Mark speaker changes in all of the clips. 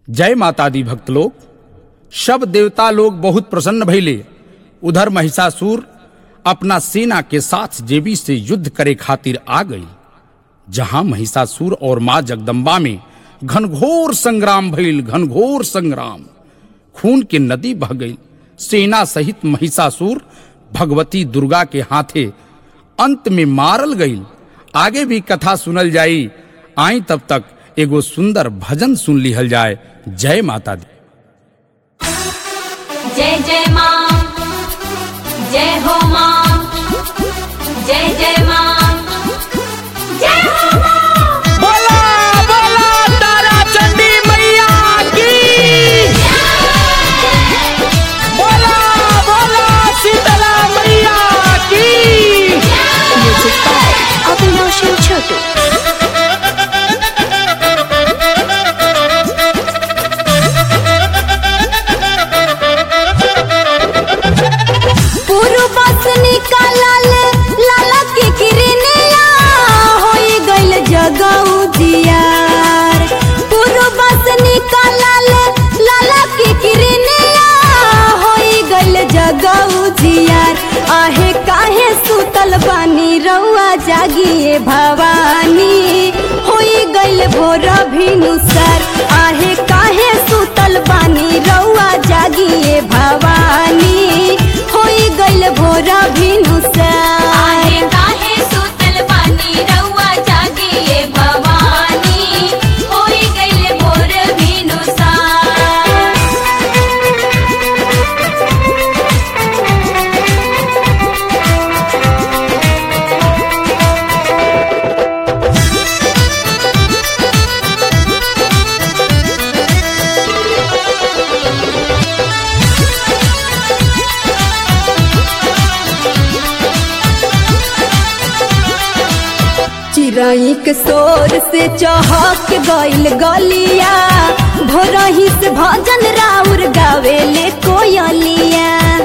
Speaker 1: जय माता दी भक्त लोग सब देवता लोग बहुत प्रसन्न भइले उधर महिषासुर अपना सेना के साथ देवी से युद्ध करे खातिर आ गई जहां महिषासुर और मां जगदम्बा में घनघोर संग्राम भइल घनघोर संग्राम खून के नदी बह गई सेना सहित महिषासुर भगवती दुर्गा के हाथे अंत में मारल गई आगे भी कथा सुनल जाई आई तब तक एगो सुंदर भजन सुन लिहल जाए जय माता दी
Speaker 2: जय जय माँ जय हो माँ जय जय माँ जय हो माँ
Speaker 1: बोला बोला तारा चंडी मैया की बोला बोला शीतला मैया की
Speaker 3: Music by Abhinav Chotu. पूर्व से निकालल लाला के किरनिया होई गइल जगऊ दियार पूर्व से निकालल लाला के किरनिया होई गइल जगऊ दियार आहे काहे सुतल बानी रउआ जागिए भवानी होई गइल भोर भिनुसर आहे काहे सुतल बानी रउआ जागिए भवानी होई गइल भोर भिनुसर
Speaker 2: आहे काहे सुतल बानी रउआ जागिए भवानी होई गइल भोर भिनुसार
Speaker 3: चिड़ई के शोर से चहक गइल गलिया भोरही से भजन राउर गावेले कोयलिया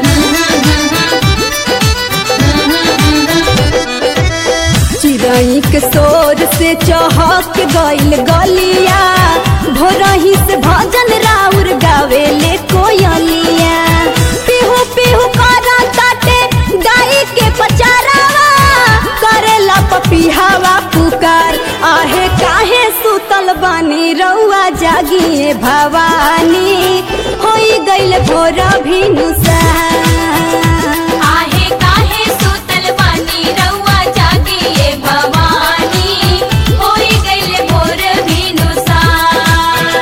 Speaker 3: चिड़ई के शोर से चहक गइल गलिया भोरही से भजन राउर गावेले कोयलिया पिहू पिहू करा ताटे गाई के पचारावा करेला पपिहावा पुकार आहे काहे सुतल बानी रउआ जागिए भवानी होई गइल भोर भिनुसार
Speaker 2: आहे काहे सुतल बानी रउआ जागिए भवानी होई गइल भोर भिनुसार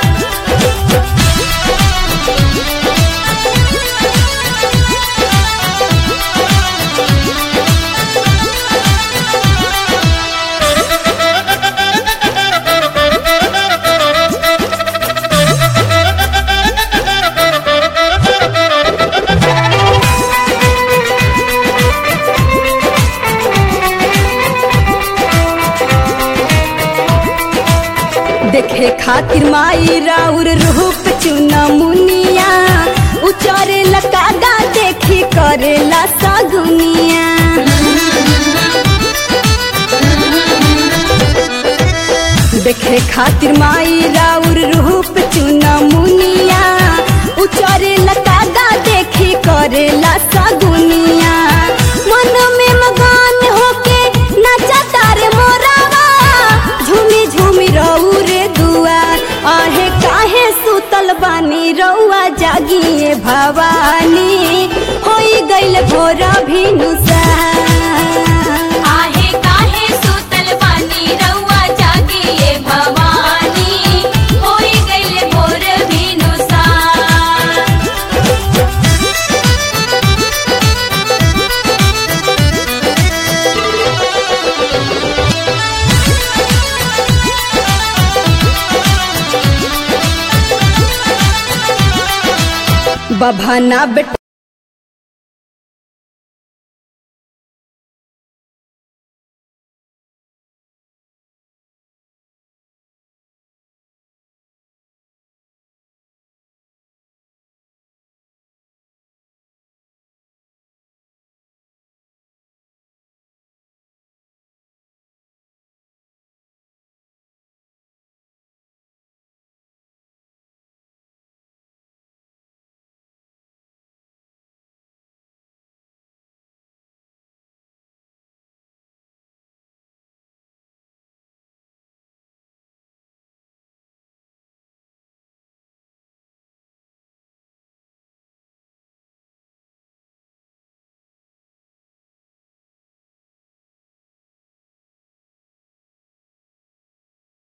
Speaker 3: देखे खातिर माई राउर रूप चुना मुनिया उचारे लकागा देखी करेला सगुनिया देखे खातिर माई राउर रूप चुना मुनिया उचारे लकागा देखी करेला सगुनिया मन में मगन होके नाचा तारे मोरावा झूमी झूमी रहू रे दुआर आहे काहे सुतल बानी रउआ जागिए भवानी होई गइल भोर भिनुसार
Speaker 2: आहे काहे सुतल बानी रउआ जागिए भवानी होई गइल भोर भिनुसार
Speaker 3: बभाना बेटा